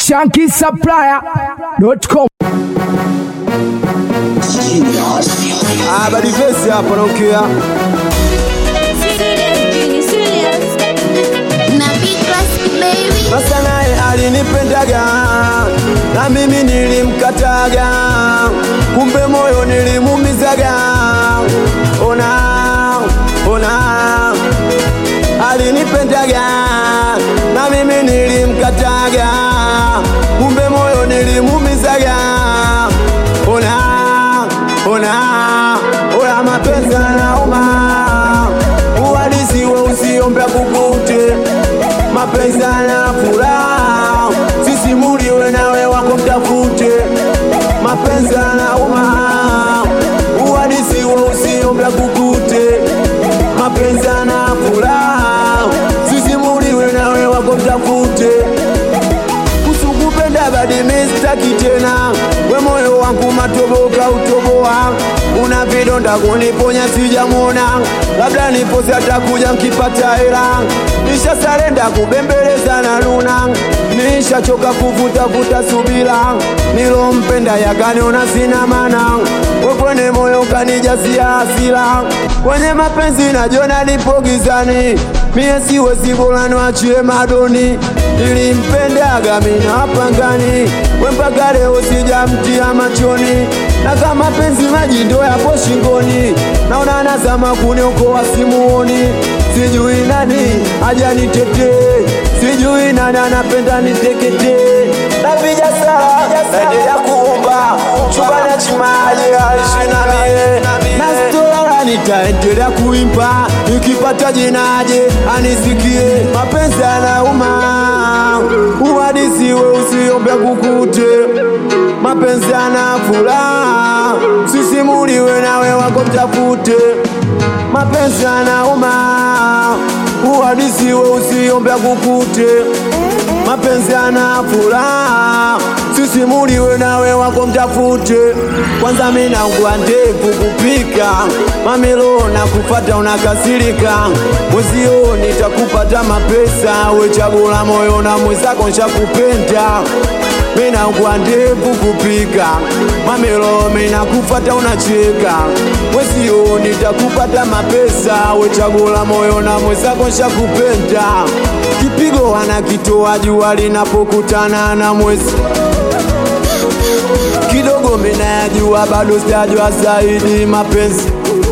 shankisupplier.com. Ah, badi vesi hapa naongea. Sasa naye alinipendaga na mimi nilimkataga, kumbe moyo nilimumizaga. Ona, ona, alinipendaga na mimi nilimkataga, kumbe moyo nilimumizaga. Ona, ona, ona, mapenzi yanauma, uhalisi we usiombe kukute mapenzi yana furaha, sisimuliwe nawe wako mtafute. Mapenzi yanauma, uhalisi we usiombe kukute. Mapenzi yana furaha, sisimuliwe nawe wako mtafute. Kusukupenda badi mistaki tena, we moyo wangu matoboka utoboa, una vidonda kuniponya sijamwona, labda niposi atakuja nkipata hela, nisha sarenda kubembeleza na luna, nishachoka kuvutavuta subira, nilompenda yakaniona sina mana, we kwenye moyo kanijazia hasira, kwenye mapenzi najona nipo gizani, mie siwezi bora niachie madoni, nilimpendaga mina wapangani, we mpaka leo sijamtia machoni, na kama penzi maji ndo yapo shingoni, naona nazama kuniokoa simuoni, sijui nani aja nitetee, sijui nani anapenda niteketee, napiga sala naendelea kuomba chumba na chimaje aishi na mie na stora nitaendelea kuimba nikipata jinaje anisikie mapenzi yanauma uhadisiwe usiombe kukute mapenzi yana furaha sisimuliwe nawe wako mtafute mapenzi yanauma uhadisiwe usiombe kukute mapenzi yana furaha sisimuliwe nawe wako mtafute kwanza minaungua ndevu kupika mamelo na kufata unakasirika mwezio nitakupata mapesa we chagula moyo na mwezako nshakupenda minaungua ndevu kupika mamelo minakufata unacheka mwezio nitakupata mapesa we chagula moyo na mwezako nshakupenda kipigo wanakitoa jua linapokutana na mwezi kidogo minayajua bado sijajua zaidi mapenzi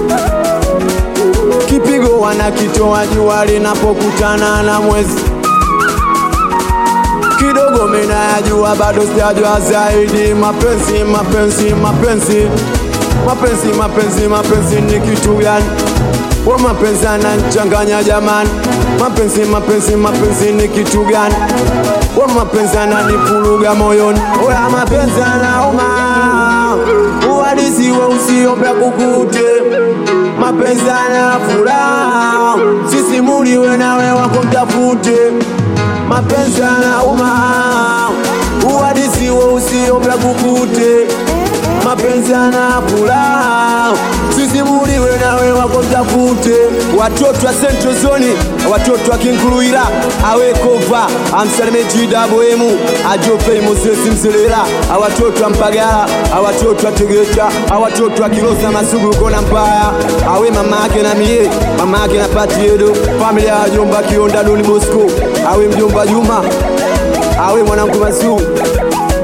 kipigo wanakitoa jua linapokutana na mwezi kidogo minayajua bado sijajua zaidi mapenzi mapenzi mapenzi mapenzi mapenzi mapenzi ni kitu gani wa mapenzi ananichanganya jamani, mapenzi mapenzi mapenzi ni kitu gani? Wa mapenzi ananipuruga moyoni, oya mapenzi anauma, uhalisi we usiombe kukute, mapenzi ana furaha, sisimuliwe nawe wako mtafute, mapenzi anauma, uhalisi we usiombe kukute, mapenzi ana furaha, sisimuliwe nawe wako mtafute watoto wa Central Zone, watoto wa Kinkuluira, awekova amsalime jidaboemu ajopei Mosesi Mselela, awatoto wa Mpagala, awatoto wa Tegeta, awatoto wa Kilosa Masugu kona Mpaya, awe mama yake na mie, mama yake na Patiedo, familia ya jomba Kionda Doni Bosco, awe mjomba Juma, awe mwanangu Masu